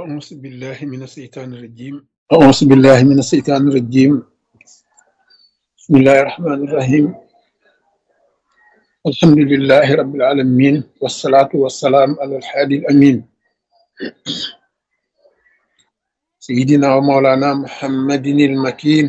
أعوذ بالله من الشيطان الرجيم أعوذ بالله من الشيطان الرجيم بسم الله الرحمن الرحيم الحمد لله رب العالمين والصلاة والسلام على الحادي الأمين سيدنا ومولانا محمد المكين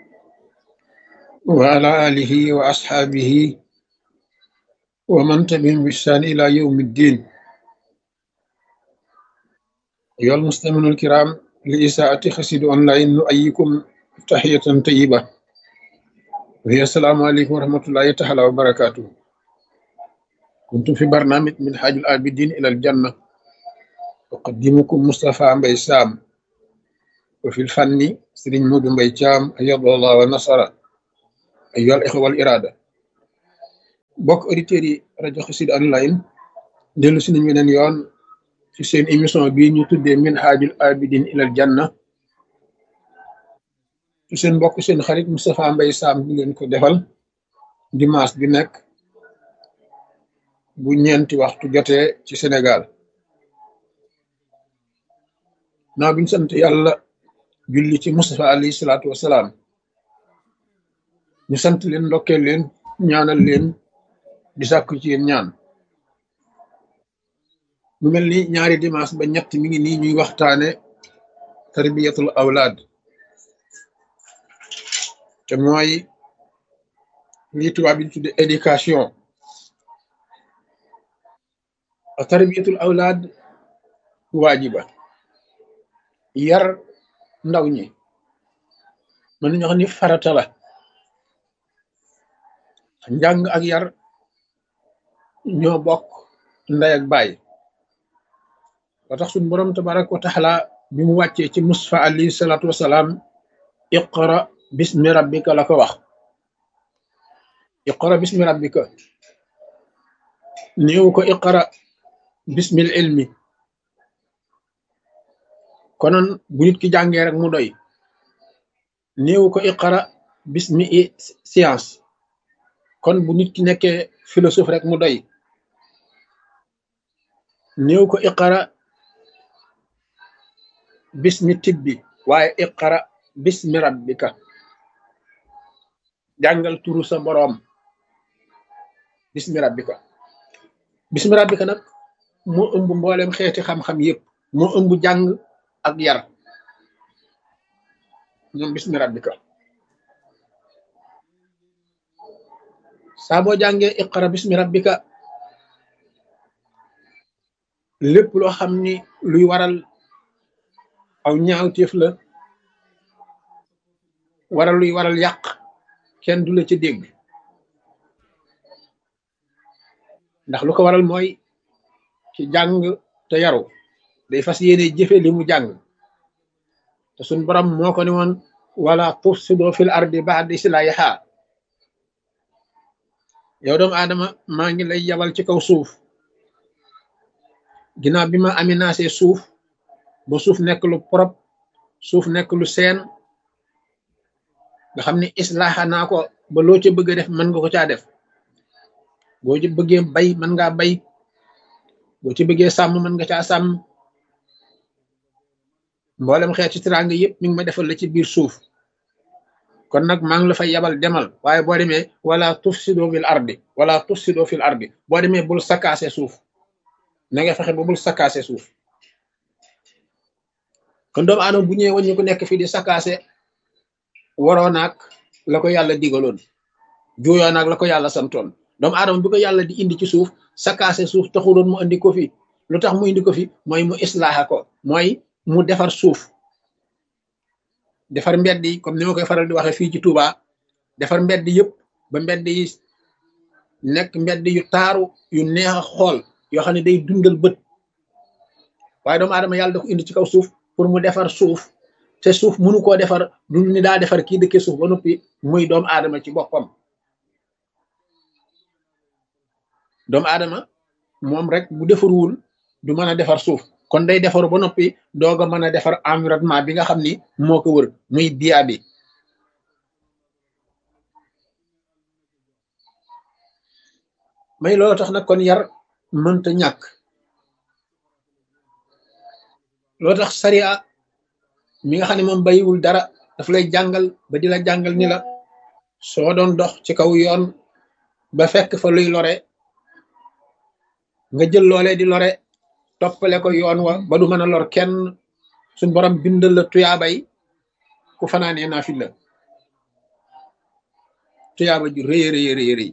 وعلى آله وأصحابه ومن تبعهم بإحسان إلى يوم الدين أيها المستمعون الكرام لإساءة خسيد أونلاين نؤيكم تحية طيبة وهي السلام عليكم ورحمة الله تعالى وبركاته كنتم في برنامج من حاج العابدين إلى الجنة أقدمكم مصطفى مبي سام وفي الفن سرين مود مبي شام أيض الله ونصر أيها الإخوة والإرادة bokk auditeurs yi rajo Xassida online dellu si nañ weneen yoon ci seen émission bii ñu tuddee min haajul abidin ilal janna ci seen mbokk seen xarit Moustapha Mbaye Sam di leen ko defal dimanche bi nekk bu ñeenti waxtu jotee ci Sénégal naa biñ sant yàlla julli ci Moustapha alayhi salaatu wasalaam ñu sant leen ndokkeel leen ñaanal leen di sàkku ci yéen ñaan mu mel ni ñaari dimanche ba ñett mi ngi nii ñuy waxtaane tarbiyatul awlaad te mooy lii tubaab bi tudde éducation a tarbiyatul awlaad waajiba yar ndaw ñi mën nañu wax ni farata la njàng ak yar ñoo bokk ndey ak baay ba tax suñ boroom tabaraka wa taala bi mu wàccee ci Mustafa alayhi salaatu wasalaam iqra bismi rabbika la ko wax iqra bismi rabbika néew ko iqra bismil ilmi konoon bu nit ki jàngee rek mu doy néew ko iqra bismi science kon bu nit ki nekkee philosophe rek mu doy néew ko iqara bismi tibbi waaye iqara bismi rabbika jàngal turu sa boroom bismi rabbika bismi rabbika nag moo ëmb mboolem xeeti xam-xam yépp moo ëmb jàng ak yar ñoom bismi rabbika saa boo jàngee iqara bismi rabbika lépp loo xam ni luy waral aw ñaawteef la waral luy waral yàq kenn du la ci dégg ndax lu ko waral mooy ci jàng te yaru day fas yéene jëfe li mu jàng te suñ borom moo ko ne woon wala tufsido fil ardi ba'da islahiha yow doomu aadama maa ngi lay yabal ci kaw suuf ginnaaw bi ma aménagé suuf ba suuf nekk lu propre suuf nekk lu seen nga xam ne islaaxa naa ko ba loo ca bëgg a def mën nga ko caa def boo ci bëggee bay mën ngaa bay boo ci bëggee sàmm mën nga caa sàmm mboolem xeet ci teraanga yëpp mi ngi ma defal la ci biir suuf kon nag maa ngi la fay yabal demal waaye boo demee wala tufsido fil ardi wala tufsido fil ardi boo demee bul sakkaase suuf na nga fexe ba bul sakkaase suuf kon doomu aadama bu ñëwee waññu ko nekk fii di sakkaase waroo naag la ko yàlla digaloon juuyoo naag la ko yàlla santoon doomu aadama bi ko yàlla di indi ci suuf sakkaase suuf taxuloon mu indi ko fi lu tax mu indi ko fi mooy mu islaaxa ko mooy mu defar suuf defar mbedd yi comme ni ma koy faral di waxee fii ci Touba defar mbedd yëpp ba mbedd yi nekk mbedd yu taaru yu neex a xool yoo xam ne day dundal bët waaye doomu aadama yàlla da ko indi ci kaw suuf pour mu defar suuf te suuf mënu koo defar du ni daa defar kii dëkkee suuf ba noppi muy doomu aadama ci boppam doomu aadama moom rek bu defarwul du mën a defar suuf kon day defaru ba noppi doog a mën a defar environnement bi nga xam ni moo ko wër muy biya bi may loolu tax nag kon yar mënta ñàkk loo tax sariya mi nga xam ne moom bayiwul dara daf lay jàngal ba di la jàngal ni la soo doon dox ci kaw yoon ba fekk fa luy lore nga jël loolee di lore toppale ko yoon wa ba du mën a lor kenn suñ borom bindal la tuyaabay ku fanaanee naa fi la tuyaaba ju rëy rëy rëy rëy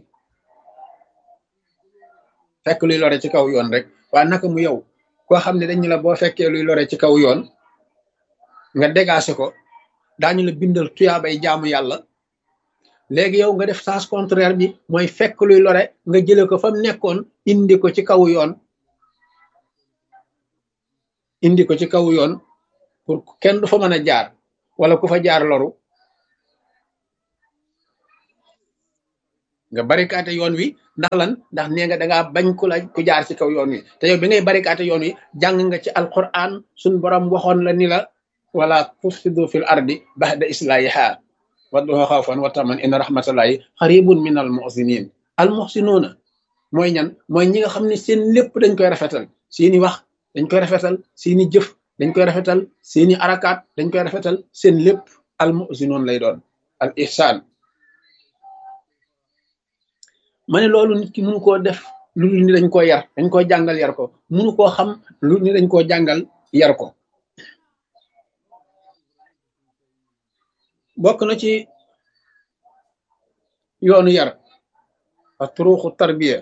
fekk luy lore ci kaw yoon rek waa naka mu yow koo xam ne dañu la boo fekkee luy lore ci kaw yoon nga dégagé ko daañu la bindal tuyaabay jaamu yàlla léegi yow nga def sens contraire bi mooy fekk luy lore nga jële ko fa mu nekkoon indi ko ci kaw yoon indi ko ci kaw yoon pour kenn du fa mën a jaar wala ku fa jaar loru nga barikaate yoon wi ndax lan ndax nee nga dangaa bañ ku la ku jaar ci kaw yoon wi te yow bi ngay barikaate yoon wi jàng nga ci alquran suñ borom waxoon la ni la wala tufsidu fil ardi baxda islahiha wadduha xawfan wa taman inna rahmatallahi xaribun min al muxsinin al muxsinuuna mooy ñan mooy ñi nga xam ne seen lépp dañ koy rafetal seeni wax dañ koy rafetal seeni jëf dañ koy rafetal seeni arakaat dañ koy rafetal seen lépp al muxsinuun lay doon al ihsaan ma ne loolu nit ki mënu koo def lu ni dañ koo yar dañ koo jàngal yar ko mënu koo xam lu ni dañ koo jàngal yar ko bokk na ci yoonu yar a turuxu tarbiya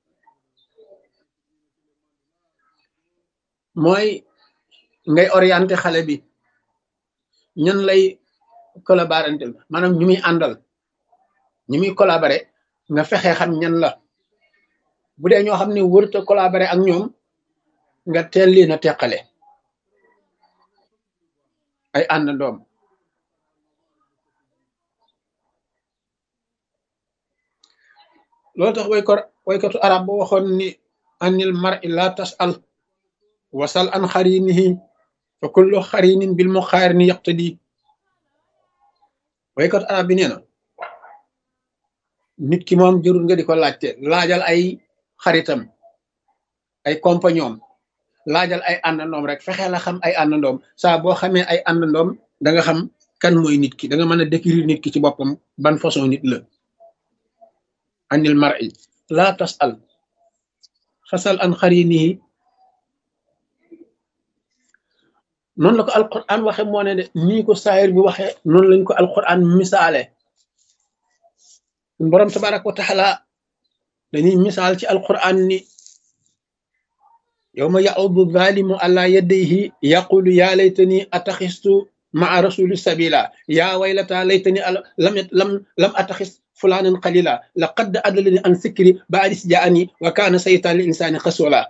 mooy ngay orienté xale bi ñan lay collaborantel maanaam ñu muy àndal ñu muy collaboré nga fexe xam ñan la bu dee ñoo xam ne wërta collaboré ak ñoom nga teel leen a teqale ay àndandoom loolu tax way ko waykatu arab ba waxoon ni anil mar'i la tas'al wasal an xarinihi fa kullu xarinin bil muqaarini yaqtadi waykatu arab bi nee na nit ki moom jërul nga di ko laajte laajal ay xaritam ay compagnon laajal ay àndandoom rek fexe la xam ay àndandoom saa boo xamee ay àndandoom da nga xam kan mooy nit ki da nga mën a décrire nit ki ci boppam ban façon nit la anil mar'i la tasal xasal an xarinihi noonu la ko alquran waxe moo ne de nii ko saayir bi waxe noonu lañ ko alquran misaale borom tabaraka wa taala dañuy misaal ci alquran ni yawma ya'udu zalimu ala yadayhi yaqulu ya laytani ataxistu maa rasuli sabila ya waylata laytani lam lam lam ataxis fulanan qalila laqad adallani an sikri ba'dis ja'ani wa kana saytan lil insani xasula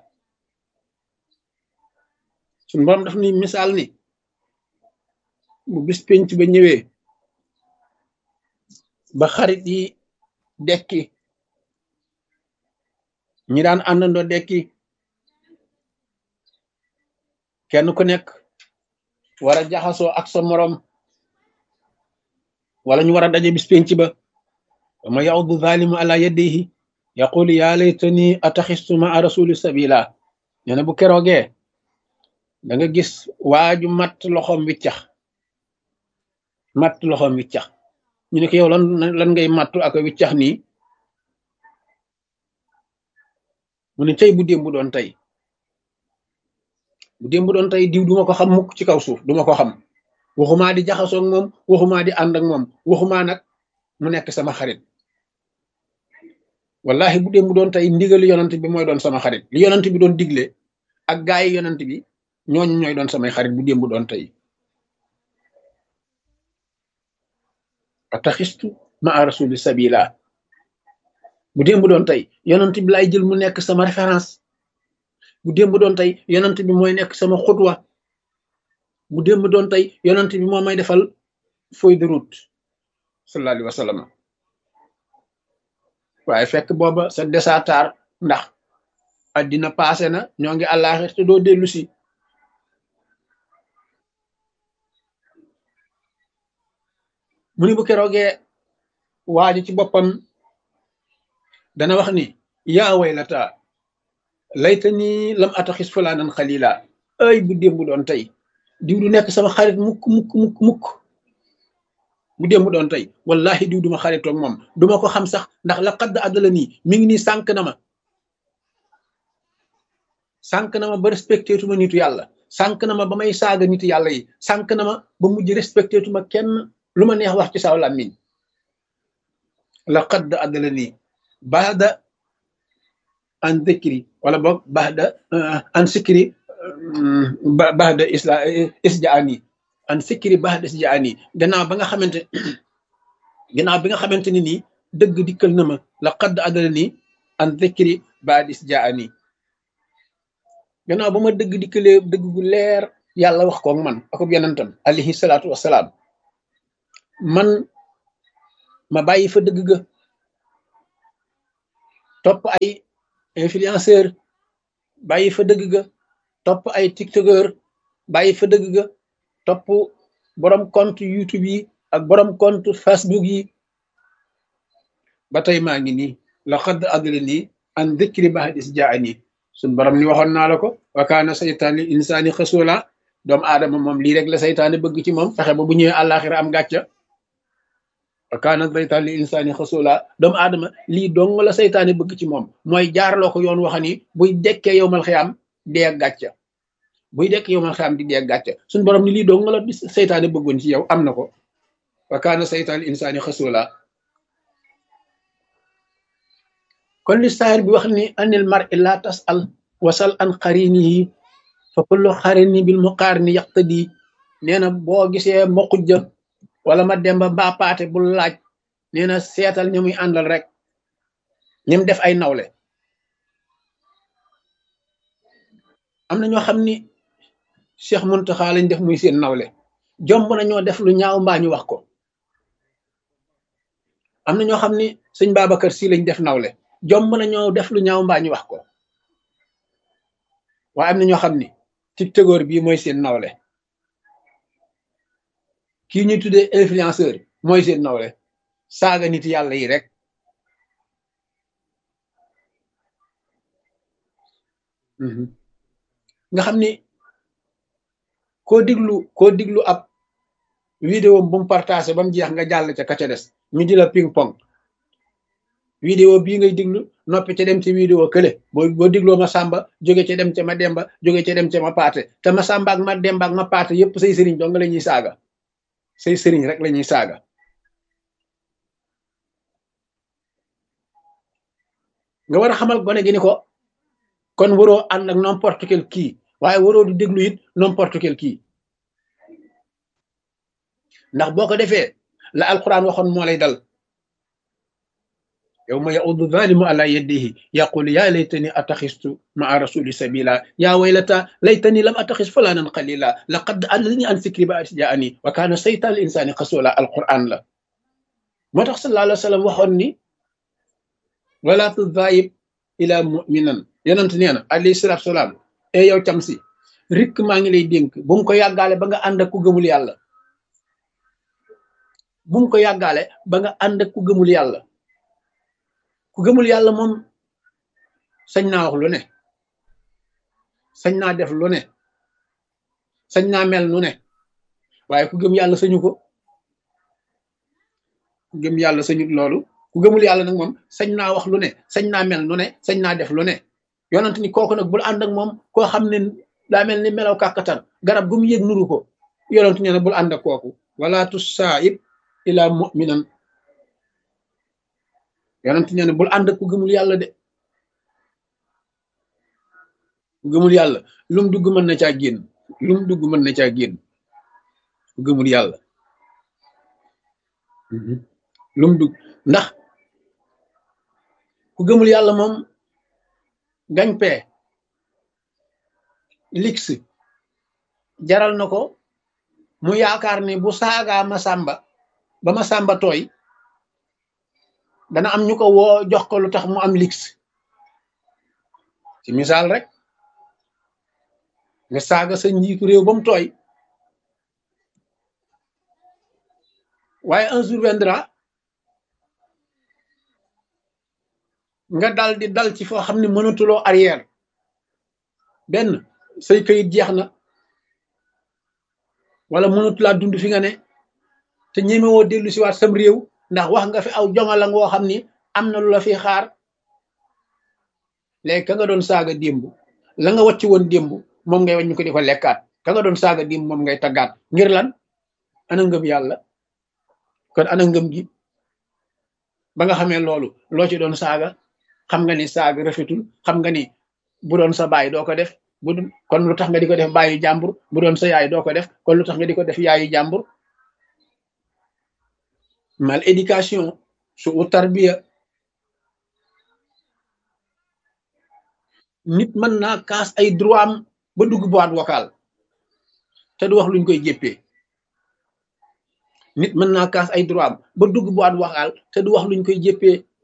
suñ borom daf ni misaal ni bu bis penc ba ñëwee ba xarit yi dekki ñi daan àndandoo dekki kenn ku nekk war a jaxasoo ak sa morom wala ñu war a daje bis penc ba wama yaudu zalimu ala yadayhi yaqulu ya laytani ataxistu maa rasuli sabila nee na bu keroogee da nga gis waaju matt loxoom wiccax matt loxoom wiccax ñu ne ko yow lan lan ngay mattu ak wiccax nii mu ne tey bu démb bu doon tey bu démb bu doon tey diw duma ko xam mukk ci kaw suuf duma ko xam waxumaa di jaxasoog moom waxumaa di ànd ak moom waxumaa nag mu nekk sama xarit wallahi bu démb bu doon tey ndigali yonant bi mooy doon sama xarit li yonant bi doon digle ak gaa yi yonant bi ñooñu ñooy doon samay xarit bu démb bu doon tey ataxistu maa rasuli sabila bu démb doon tey yonant bi laay jël mu nekk sama référence bu démb doon tey yonant bi mooy nekk sama xutwa bu démb doon tey yonant bi moo may defal feuille de route sallallahu alayhi wa sallam waaye fekk booba sa desatar ndax addina passé na ñoo ngi àllaaxir te doo dellu si mu ni bu keroogee waaji ci boppam dana wax ni yaa waylata layta ni lam ataxis fulaanan xalila ay bu démb doon tey diw du nekk sama xarit mukk mukk mukk mukk bu dee mu doon tey wallahi diw duma xaritoog moom duma ko xam sax ndax la xadd àddala nii mi ngi nii sànq na ma sànq na ma ba respecté tuma nitu yàlla sànq na ma ba may saaga nitu yàlla yi sànq na ma ba mujj respecté tuma kenn lu ma neex wax ci saw làmmiñ la xadd àddala nii baada an dikri wala boog baada an sikri baada isla isjaani an sikri baada isjaani gannaaw ba nga xamante gannaaw bi nga xamante ni nii dëgg dikkal na ma la xadd àddala nii an dikri baada isjaani gannaaw ba ma dëgg dikkalee dëgg gu leer yàlla wax koog man akub yonentam alayhi salaatu wasalaam man ma bàyyi fa dëgg ga topp ay influenceur bàyyi fa dëgg ga topp ay tiktokeur bàyyi fa dëgg ga topp borom compte youtube yi ak borom compte facebook yi ba tey maa ngi nii la xadd adli nii an dikri bahadis jaani suñ borom ni waxoon naa la ko wa kaana saytaan li insaani xasula doomu aadama moom lii rek la saytaane bëgg ci moom fexe ba bu ñëwee àllaaxira am gàcca wa kaana saytaan li insaani xasula doomu aadama lii dong la saytaane bëgg ci moom mooy jaarloo ko yoon waxa ni buy dekkee yowmal xiyaam dee ak gàcca buy dekkee yowmal xiyaam di dee ak gàcca suñ borom ni lii dong la saytaane bëggoon ci yow am na ko wa kaana saytaan li insaani xasula kon li saayir bi wax ni anil mar illa tasal wasal an xarinihi fa kullu xarini bil muqarini yaqtadi nee na boo gisee mokujja wala ma demba mbaa paate bul laaj nee na seetal ñi muy àndal rek ñim def ay nawle am na ñoo xam ni Cheikh Muntaxa lañ def muy seen nawle jomb na ñoo def lu ñaaw mbaa ñu wax ko am na ñoo xam ni sëñ Babacar Si lañ def nawle jomb na ñoo def lu ñaaw mbaa ñu wax ko waaye am na ñoo xam ni tiktokeur bii mooy seen nawle kii ñuy tuddee influenceur mooy seen nawle saaga nit yàlla yi rek nga xam ni koo diglu koo diglu ab vidéo bu mu partagé ba mu jeex nga jàll ca ka ca des ñu di la ping pong vidéo bii ngay diglu noppi ca dem ci vidéo kële boo boo digloo ma sàmba jóge ca dem ca ma demba jóge ca dem ca ma paate te ma sàmba ak ma demba ak ma paate yépp say sëriñ dong la ñuy saaga say sëriñ rek la ñuy saaga nga war a xamal gone gi ni ko kon waroo ànd ak n'importe quel kii waaye waroo du déglu it n'importe quel kii ndax boo ko defee la alquran waxoon moo lay dal yawma yaudu zalimu ala yadihi yaqulu ya laytani ataxistu maa rasuli sabila ya waylata laytani lam ataxis fulanan qalila laqad adlani an sikri ba jaani wa kaana saytaan al insani xasula alquran la moo tax sallallahu alayhi wa sallam waxoon ni wala tudaayib ila muminan yonent nee na alayhi salatu salaam e yow cam si rikk maa ngi lay dénk bu mu ko yàggaale ba nga ànd ak ku gëmul yàlla bu mu ko yàggaale ba nga ànd ak ku gëmul yàlla ku gëmul yàlla moom sañ naa wax lu ne sañ naa def lu ne sañ naa mel nu ne waaye ku gëm yàlla sañu ko ku gëm yàlla sañut loolu ku gëmul yàlla nag moom sañ naa wax lu ne sañ naa mel nu ne sañ naa def lu ne yonent ni kooku nag bul ànd ak moom koo xam ne daa mel ni melaw kàkkatar garab gu mu yëg nuru ko yonent nee na bul ànd ak kooku wala tusaib ila muminan yonent nee na bul ànd ak ku gëmul yàlla de ku gëmul yàlla lum dugg mën na caa génn lum dugg mën na caa génn ku gëmul yàlla lum dugg ndax ku gëmul yàlla moom gañ pee lix jaral na ko mu yaakaar ni bu saagaa ma sàmba ba ma sàmba tooy dana am ñu ko woo jox ko lu tax mu am lix ci misaal rek nga saaga sa njiitu réew ba mu tooy waaye un jour viendra nga dal di dal ci foo xam ne mënatuloo arrière benn say kayit jeex na wala mënut laa dund fi nga ne te ñemewoo dellu si waat sam réew ndax wax nga fi aw jongala ngoo xam ni am na lu la fi xaar léegi ka nga doon saaga démb la nga wàcc woon démb moom ngay wañ ko di ko lekkaat ka nga doon saaga démb moom ngay taggaat ngir lan ana ngëm yàlla kon ana ngëm gi ba nga xamee loolu loo ci doon saaga xam nga ni saaga rafetul xam nga ni bu doon sa baay doo ko def bu kon lu tax nga di ko def baayu jàmbur bu doon sa yaay doo ko def kon lu tax nga di ko def yaayu jàmbur mal éducation su u tarbiya nit mën naa kaas ay droit am ba dugg boîte vocale te du wax luñ koy jéppee nit mën naa kaas ay droit am ba dugg boîte vocale te du wax luñ koy jéppee